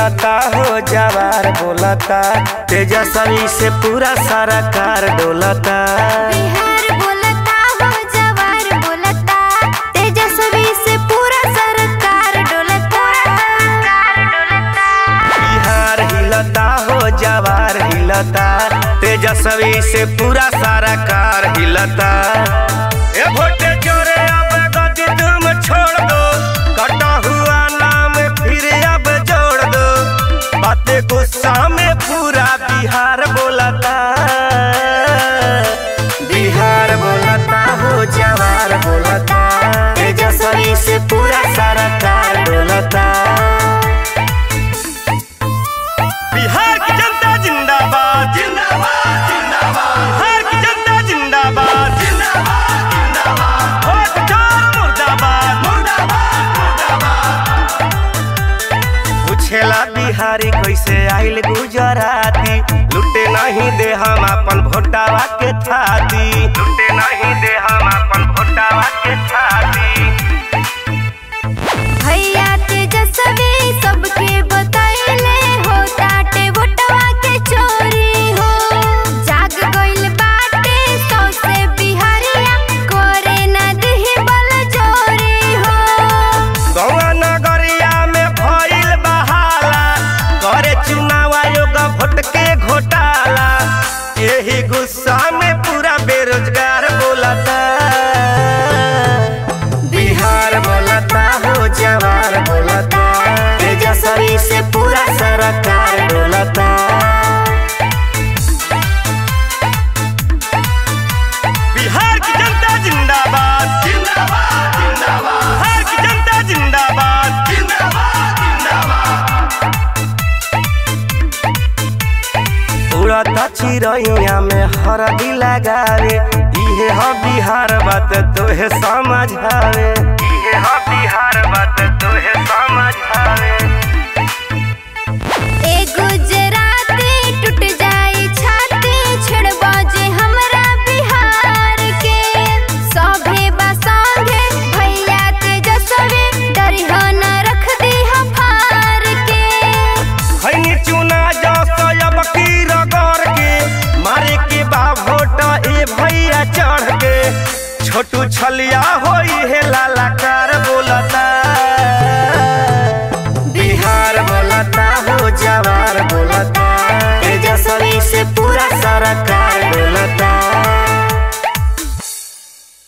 हिलता हो जवार बोलता तेजस्वी से पूरा सारा कार डोलता बिहार बोलता हो जवार बोलता तेजस्वी से पूरा सरकार डोलता बिहार हिलता हो जवार हिलता तेजस्वी से पूरा सारा कार हिलता ए भोटे जोरे अब गति तुम छोड़ दो कटा हुआ नाम फिर अब जोड़ दो बातें गुस्सा में पूरा बिहार बोलता बिहार बोलता हो जवार बोलता तेजस्वी से पूरा सारा कार डोलता बिहार की जनता जिंदाबाद जिंदाबाद जिंदाबाद बिहार की जनता जिंदाबाद जिंदाबाद जिंदाबाद वोट चोर मुर्दाबाद मुर्दाबाद मुर्दाबाद पूछेला बिहारी कैसे आइल गुजराती लुटे नहीं दे हम अपन भोटावा के थाती लुटे नहीं दे हम अपन भोटावा के थाती भैया तेजस्वी सबके बताइले हो टाटे वोटवा के चोरी हो जाग गइल बाटे सौसे बिहारिया करे न दिही बल जोरी हो गौवा नगरिया में भइल बहाला करे चुनाव आयोग भोट के घोटाला यही गुस्सा में पूरा बेरोजगार बोलता बिहार बोलता हो जवार बोलता तेजस्वी से पूरा सरकार डोलता बिहार की जनता जिंदाबाद जिंदाबाद जिंदाबाद बिहार की जनता जिंदाबाद जिंदाबाद जिंदाबाद उड़ता चिड़ैया में हरदी लगावे इहे ह बिहार बात तोहे समझ आवे इहे ह बिहार बात तोहे समझ आवे ए गुजराती टूट जाई छाती छेड़बा जे हमरा बिहार के सभे बा संगे भैया तेजस्वी डरिह न रख दी हम फार के खैनी चुना जा अब की रगड़ के मारे के बा वोट ए भैया चढ़ के छोटू छलिया होई है लालाकार बोलता बिहार बोलता हो जवार बोलता तेजस्वी से पूरा सरकार